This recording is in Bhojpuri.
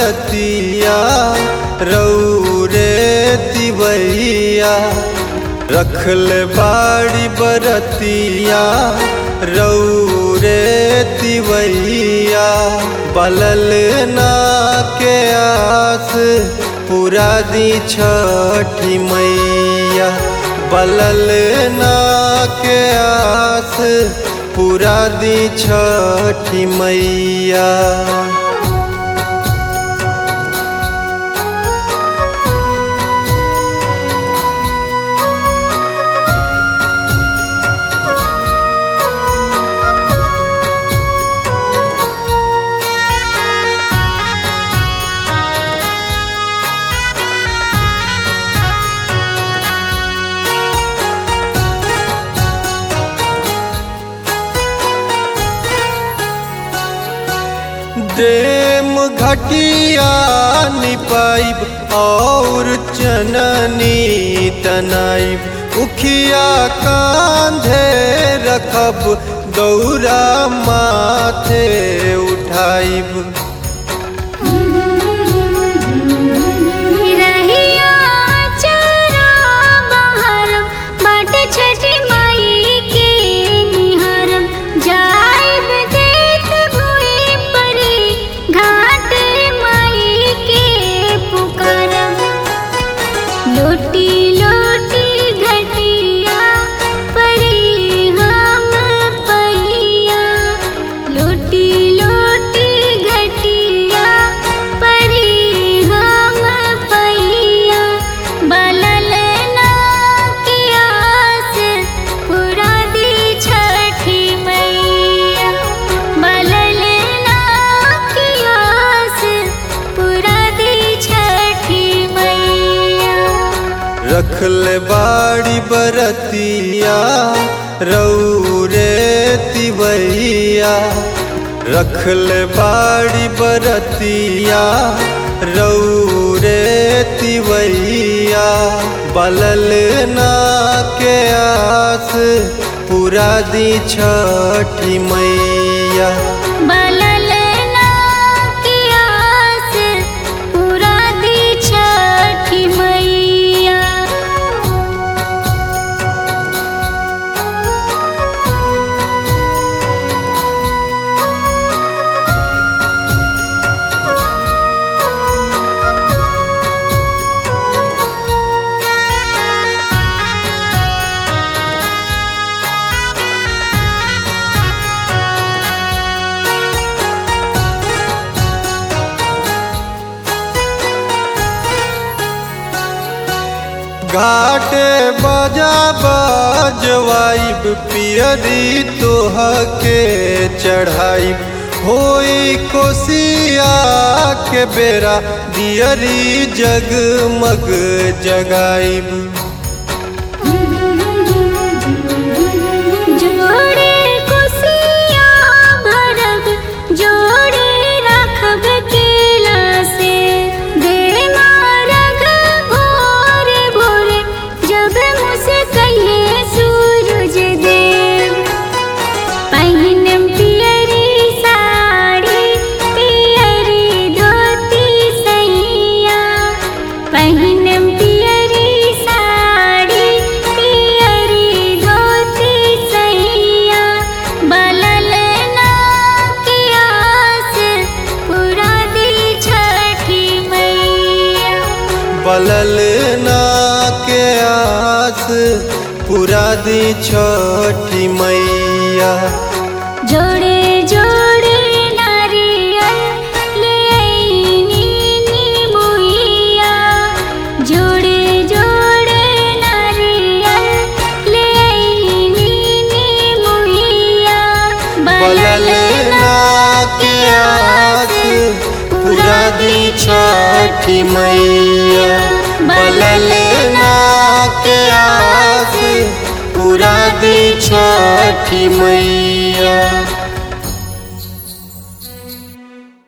बरतिया रौरे तिवैया रखल बाड़ी बरतिया रौरे तिवैया बलल ना के आस पूरा दी छठी मैया बलल ना के आस पूरा दी छठी मैया डेम घटिया निपाइब और चननी तनाइब उखिया कांधे रखब दौरा माथे उठाइब रहिया चरा बहरम बाट छठी माई के निहरम जाइब देख भुई परी घाट माई के पुकारम लोटी लोटी घटिया परी हम पहिया लोटी लोटी घटिया परी हम पहिया बलल ना की आस पूरा दी छठी मैया बलल ना की आस पूरा दी छठी मैया रखल बाड़ी बरतिया रौरे तिवैया रखल बाड़ी बरतिया रौरे तिवैया बलल ना के आस पूरा दी छठी मैया बलल ना की आस पूरा दी छठी मैया घाटे बजा बजवाइब पियरी तोह के चढ़ाइब होई कोसिया के बेरा दियरी जगमग जगाइब जोड़े कुसिया भरब जोड़े रखब केला से दे मारग भोरे भोरे जब मुझसे कहिए सूरज देव पहिनम पियरी साड़ी पियरी धोती सैया पहिनम पियरी साड़ी पियरी धोती सैया बलल ना की आस पूरा दी छठी मैया बलल ना के आस पूरा दी छठी मैया जोड़े जोड़े नारियल ले आईनी नीमुइया जोड़े जोड़े नारियल ले आईनी नीमुइया बलल ना के आस पूरा दी छठी मैया बलल ना के आस पूरा दी छठी मैया